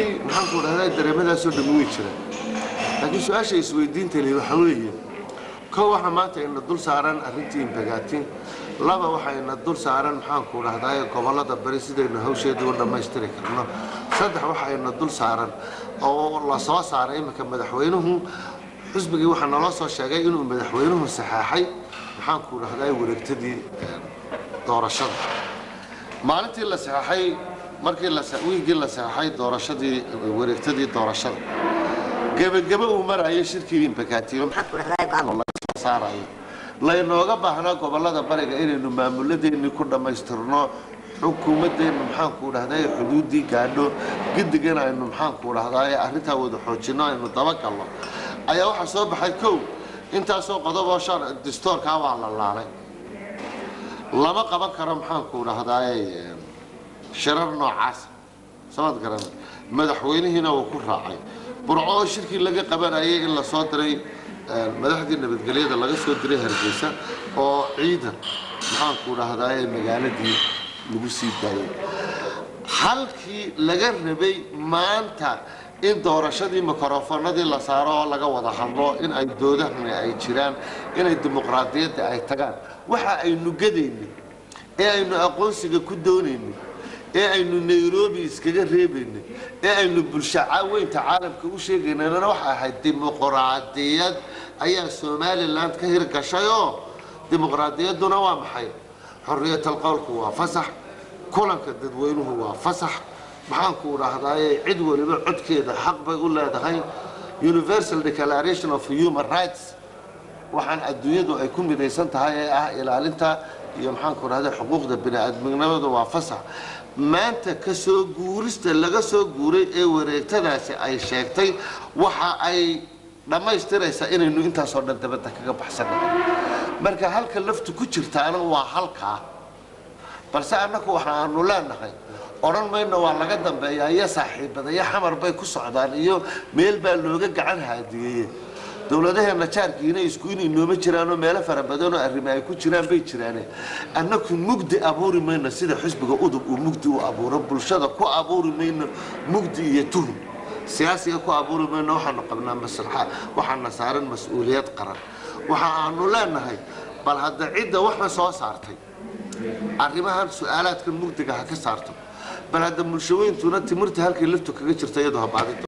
runtii maxaan ku dhahdaa dareemadaasoo dhammi way jiraan laakiin su-aasha isweydiinta leh waxaa weeye kow waxaa maanta ina dul saaran arrintii imbagaatin laba waxaa ina dul saaran maxaan ku dhahdaa gobollada bari sidaynu hawsheedii u dhammaystiri karno saddex waxaa ina dul saaran oo la soo saaray iminka madaxweynuhu xusbigii waxaa naloo soo sheegay inuu madaxweynuhu saxaaxay maxaan ku dhahdaa wareegtadii doorashada maalintii la saxaxay markii la wiigii la saxaxay doorashadii wareegtadii doorashada gebagebe uu marayay shirkii imbakaatiyo maxaan ku dhahdaa gaano laga soo saarayo laynooga baahnaa gobollada bariga inaynu maamuladeennii ku dhammaystirno xukuumadeennu maxaan ku dhahdaa xuduuddii gaadho gidigan aynu maxaan ku dhahdaa arrintaa wada xoojinno aynu dabagalno ayaa waxaa soo baxay kow intaasoo qodoboo shan distoorkaa waa la laalay lama qaban karo maxaan ku dhahdaa shirar noocaasa samad garan madaxweynihiina uu ku raacay burco oo shirkii laga qabanayay in la soo diray madaxdii nabadgelyada laga soo diray hargeysa oo ciidan maxaan ku dhahdaa magaaladii lagu sii daayay halkii laga rabay maanta in doorashadii mikrofonadii la saaro oo laga wada hadlo in ay doodahani ay jiraan inay dimuqraadiyadda ay tagaan waxa aynu gadaynay ee aynu aqoonsiga ku doonaynay ee aynu nairobi iskaga reebaynay ee aynu bulsho weynta caalamka u sheegaynana waxa ahayd dimuqraadiyad ayaa somalilan ka hirgashayoo dimuqraadiyadduna waa maxay xorriyatal qowlku waa fasax kulanka dadweynuhu waa fasax maxaan ku dhahdaye cid waliba codkeeda xaq bay u leedahay universal declaration of human rights waxaan adduunyadu ay ku midaysan tahay ee ah ilaalinta iyo maxaan ku dhahda xuquuqda bini-aadminimadu waa fasax maanta ka soo guurista laga soo guuray ee wareegtadaasi ay sheegtay waxa ay dhammaystiraysaa inaynu intaasoo dhan dabadda kaga baxsanahay marka halka laftu ku jirtaana waa halkaa balse annaku waxa aanu leenahay odhan mayno waa laga dambeeyaa iyo saaxiibadaya xamar bay ku socdaan iyo meel baa looga gacan haadiyeeye dowladaheena jaarkiina isku inay nooma jiraanoo meelo fara badanoo arrimo ay ku jiraan bay jiraane annaku mugdi abuuri mayno sida xusbiga udub uu mugdi u abuuro bulshada ku abuuri mayno mugdi iyo tuhum siyaasiga ku abuuri mayno waxaanu qabnaa maslaxa waxaana saaran mas-uuliyad qaran waxa aanu leenahay bal hadda cidda waxna soo saartay arrimahan su-aalaadkan mugdiga ha ka saarto bal hadda bulshaweyntuna timirta halkay laftu kaga jirta iyadoo habaadinta